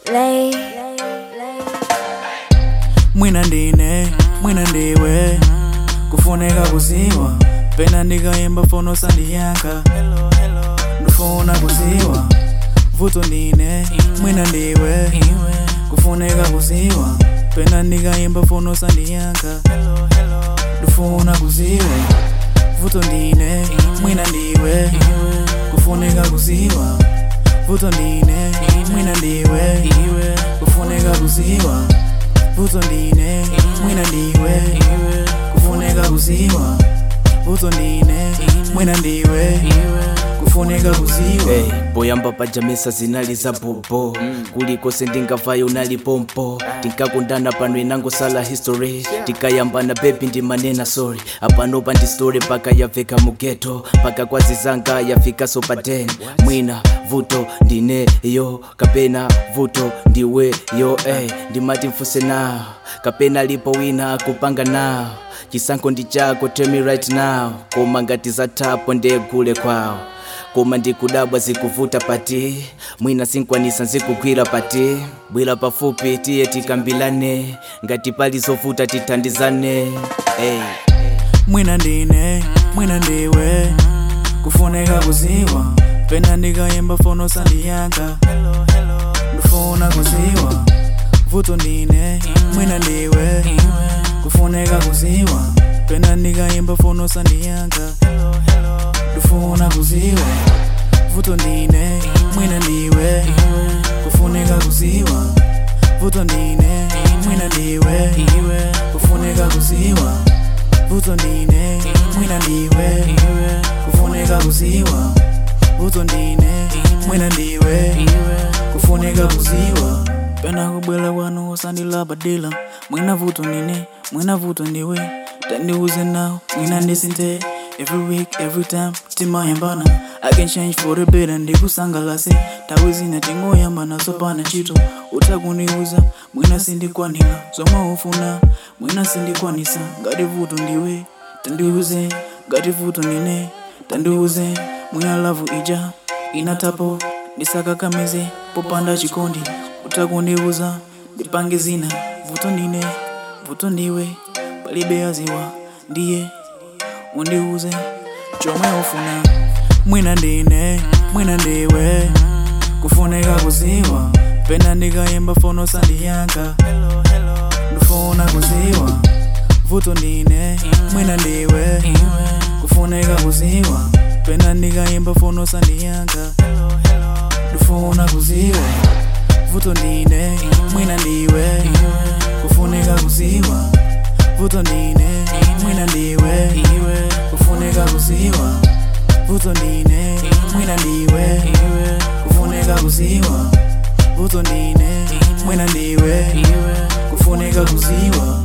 lay. mwina ndine mwina ndiwe kufuneka kuziwa pena ndikayimba fono sandiyankha ndifuna kuziwa vuto ndine mwina ndiwe kufuneka kuziwa pena ndikayimba fono sandiyankha ndifuna kuziwa vuto ndine mwina ndiwe kufuneka kuziwa vuto ndine mwina ndiwe kufuneka kuziwa vuto ndine mwina ndiwe kufuneka kuziwa vuto ndine mwina ndiwe kufuneka kuziwa Hey, poyamba pajamesa zinali za bobo kulikose ndingavayo unali pompo tinkakundana pano inangosala history tikayambana bebi ndimanena sorry apanopa ndi story paka yaveka mugeto paka kwazizanga yafikaso pa 10 mwina vuto ndineyo kapena vuto ndiweyo hey, ndimati mfuse nawo kapena lipo wina kupanga nawo chisankho ndi chako tell me right now koma ngati zathapo ndegule kwawo koma ndikudabwa zikuvuta pati mwina sinkwanisa nzikugwira pati bwera pafupi tiye tikambilane ngati pali zovuta tithandizane hey. mwina ndine mwina ndiwe kufuneka kuziwa pena ndikayimba fono sandiyankha ndifuna kuziwa vuto ndine mwina ndiwe kufuneka kuziwa pena ndikayimba fono sandiyankha ndifuna kuziwa vuto ndine mwina ndiwe kufuneka kuziwa vuto ndine mwina ndiwe kufuneka kuziwa vuto ndine mwina ndiwe kufuneka kuziwa vuto ndine mwina ndiwe kufuneka kuziwa pena kubwela kwanu usandilabadila mwina vuto ndine mwina vuto ndiwe tandiuze nawo mwina ndisinte Every week, every time, timayambana I can change for the better ndikusangalase tawi zina tingoyambana sopana chito utakundiuza mwina sindikwanira zomwe ufuna mwina sindikwanisa ngati vuto ndiwe tandiuze ngati vuto ndine tandiuze mwina lavu ija inatapo ndisakakamize popanda chikondi utakundiuza ndipange zina vuto ndine vuto ndiwe palibe aziwa ndiye undiuze chomwe ufuna mwina ndine mwina ndiwe kufuneka kuziwa pena ndikayimba fono sandiyankha ndifuna kuziwa vuto ndine mwina ndiwe kufuneka kuziwa pena ndikayimba fono sandiyankha ndifuna kuziwa vuto ndine mwina ndiwe kufuneka kuziwa vuto ndine mwina ndiwe kufuneka kuziwa vuto ndine mwina ndiwe kufuneka kuziwa vuto ndine mwina ndiwe kufuneka kuziwa